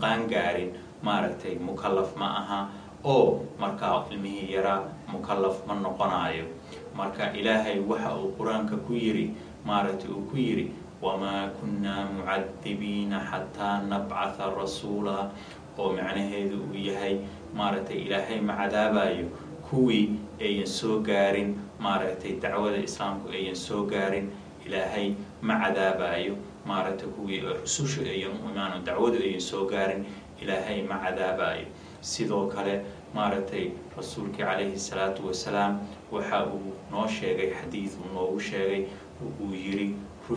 qaangaarin maaragtay mukallaf ma aha oo markaa ilmihii yaraa mukallaf ma noqonayo marka ilaahay waxa uu qur-aanka ku yiri maaragtay uu ku yiri wamaa kunnaa mucadibiina xataa nabcatha rasuula oo macnaheedu uu yahay maaragtay ilaahay ma cadaabayo kuwii ayan soo gaarin maaragtay dacwada islaamku ayan soo gaarin ilaahay ma cadaabayo maaragtay kuwii rususha ayan u imaano dacwadu ayan soo gaarin ilaahay ma cadaabayo sidoo kale maaragtay rasuulkii calayhi salaatu wasalaam waxa uu noo sheegay xadiid uu noogu sheegay uu yiri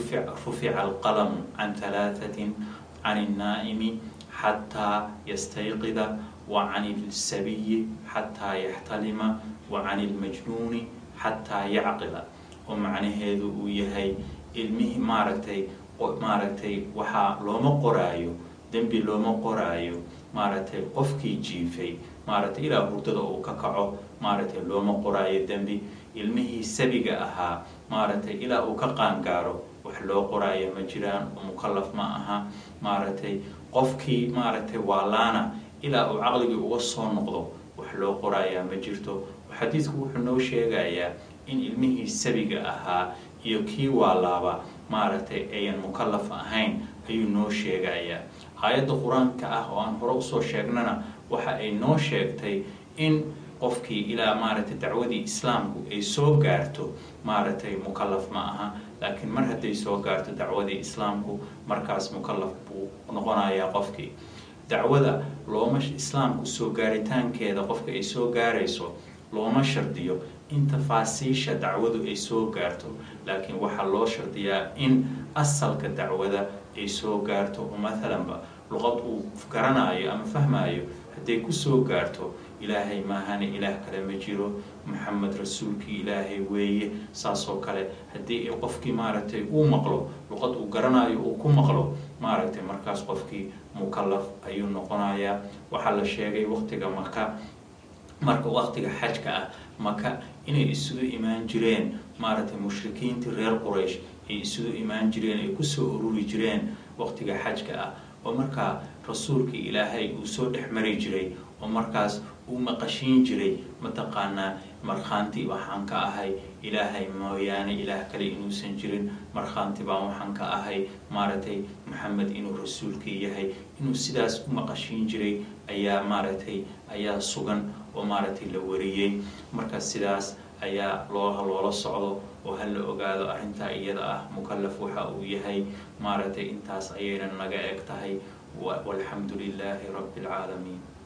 rufica alqalamu can halaatatin can الnaa'imi xataa yastayqida wa can اlsabiyi xataa yaxtalima wa can اlmajnuuni xataa yacqila oo macnaheedu uu yahay ilmihii maaragtay maaragtay waxaa looma qoraayo dembi looma qoraayo maaragtay qofkii jiifay maaragtay ilaa hurdada uu ka kaco maaragtay looma qoraayo dembi ilmihii sabiga ahaa maaragtay ilaa uu ka qaangaaro wax loo qoraayo ma jiraan oo mukallaf ma aha maaragtay qofkii maaragtay waalaana ilaa uu caqligii uga soo noqdo wax loo qoraayaa ma jirto xadiidku wuxuu noo sheegayaa in ilmihii sabiga ahaa iyo kii waalaaba maaragtay ayan mukallaf ahayn ayuu noo sheegayaa aayadda qur-aanka ah oo aan hore usoo sheegnana waxa ay noo sheegtay in qofkii ilaa maaragtay dacwadii islaamku ay soo gaarto maaragtay mukallaf ma aha laakiin mar hadday soo gaarto dacwadii islaamku markaas mukallaf buu noqonayaa qofkii dacwada looma islaamku soo gaaritaankeeda qofka ay soo gaarayso looma shardiyo in tafaasiisha dacwadu ay soo gaarto laakiin waxaa loo shardiyaa in asalka dacwada ay soo gaarto oo maalanba luqad uu garanayo ama fahmayo hadday kusoo gaarto ilaahay maahane ilaah kale ma jiro maxamed rasuulkii ilaahay weeye saasoo kale haddii qofkii maaragtay uu maqlo luqad uu garanayo uu ku maqlo maaragtay markaas qofkii mukallaf ayuu noqonayaa waxaa la sheegay waqtiga maka marka waqtiga xajka ah maka inay isugu imaan jireen maaragtay mushrikiintii reer quraysh ay isugu imaan jireen ay kusoo ururi jireen waqtiga xajka ah oo markaa rasuulkii ilaahay uu soo dhex mari jiray oo markaas uu maqashiin jiray mataqaanaa markhaanti waxaan ka ahay ilaahay mooyaane ilaah kale inuusan jirin markhaanti baan waxaan ka ahay maaragtay maxamed inuu rasuulkii yahay inuu sidaas u maqashiin jiray ayaa maaragtay ayaa sugan oo maaragtay la wariyey marka sidaas ayaa loo loola socdo oo ha la ogaado arrintaa iyada ah mukallaf waxa uu yahay maaragtay intaas ayayna naga eg tahay walxamdu lilaahi rabbi alcaalamiin